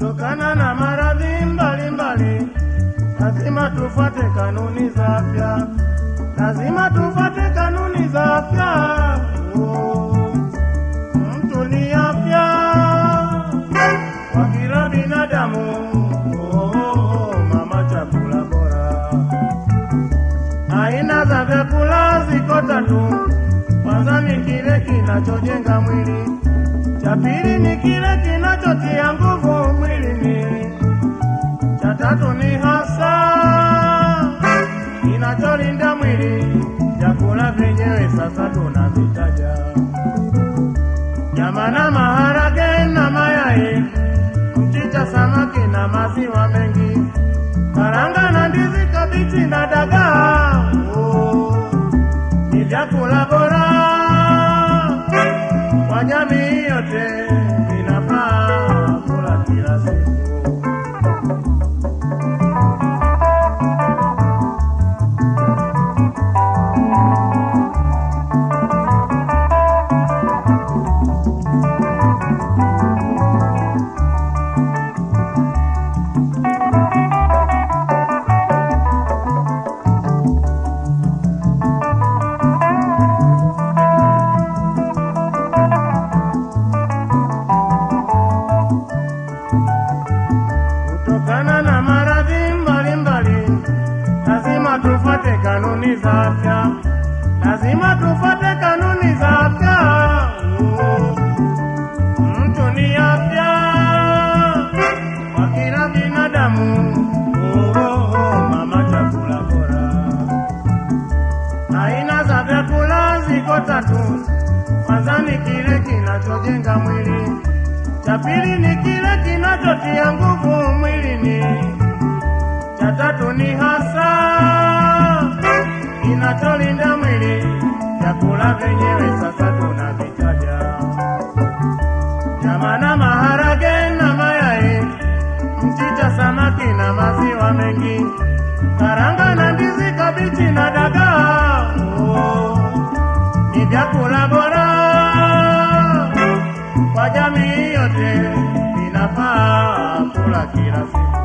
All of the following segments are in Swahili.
Kutokana na maradhi mbalimbali, lazima tufuate kanuni za afya, lazima tufuate kanuni za afya. Oh, mtu ni afya kwa kila binadamu. Oh, oh, oh, mama, chakula bora. Aina za vyakula ziko tatu. Kwanza ni kile kinachojenga mwili, cha pili ni kile kinachotia nguvu mwilini, cha tatu ni hasa kinacholinda mwili. Vyakula vyenyewe sasa tunavitaja: nyama na maharage na mayai, mchicha, samaki na maziwa mengi, karanga na ndizi, kabichi na dagaa. Oh, ni vyakula bora kwa jamii yote, vinafaa kula kila siku. Kutokana na maradhi mbalimbali, lazima tufuate kanuni za afya, lazima tufuate kanuni za afya. Oh, Mtu ni afya kwa kila binadamu. Oh, oh, oh, mama, chakula bora. Aina za vyakula ziko tatu. Kwanza ni kile kinachojenga mwili, cha pili ni kile kinachotia nguvu mwilini, cha tatu ni hasa kinacholinda mwili. Vyakula vyenyewe sasa tunavitaja: nyama na maharage na mayai, mchicha, samaki na maziwa mengi, karanga na ndizi, kabichi na dagaa. Oh, ni vyakula bora kwa jamii yote, vinafaa kula kila siku.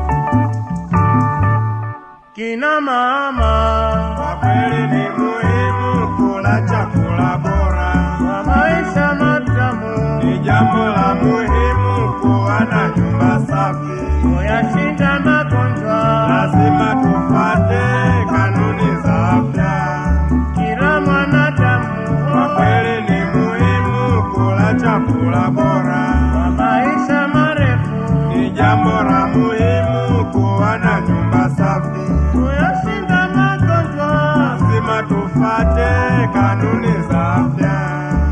Kina mama, Kwa kweli ni muhimu kula chakula bora, kwa maisha matamu, ni jambo la muhimu kuwa na nyumba safi. kuyashinda magonjwa. Lazima tufuate kanuni za afya. Kila mwanadamu, Kwa kweli ni muhimu kula chakula bora, kwa maisha marefu, ni jambo la muhimu kuwa na nyumba safi. kuyashinda magonjwa. Lazima tufuate kanuni za afya.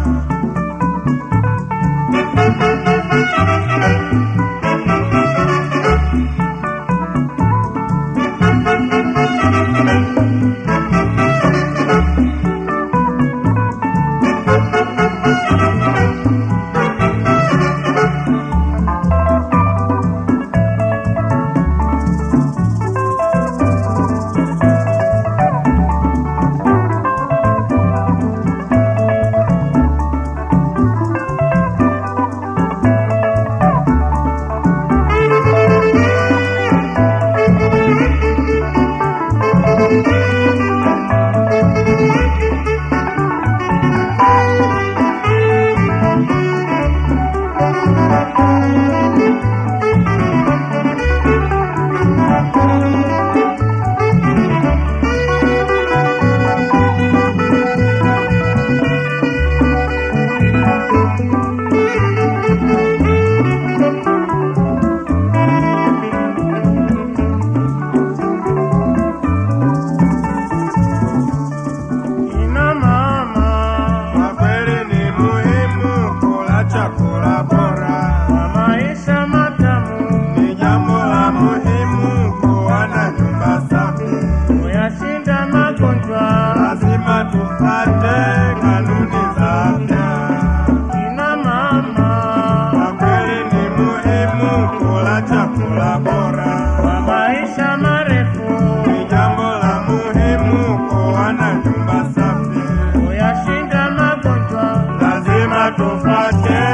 Kina mama, Kwa kweli ni muhimu kula chakula bora, kwa maisha matamu, ni jambo la muhimu kuwa na nyumba safi. kuyashinda magonjwa. Lazima tufuate kanuni za afya. Kina mama, Kwa kweli ni muhimu kula chakula bora, kwa maisha marefu, ni jambo la muhimu kuwa na nyumba safi. kuyashinda magonjwa. Lazima tufuate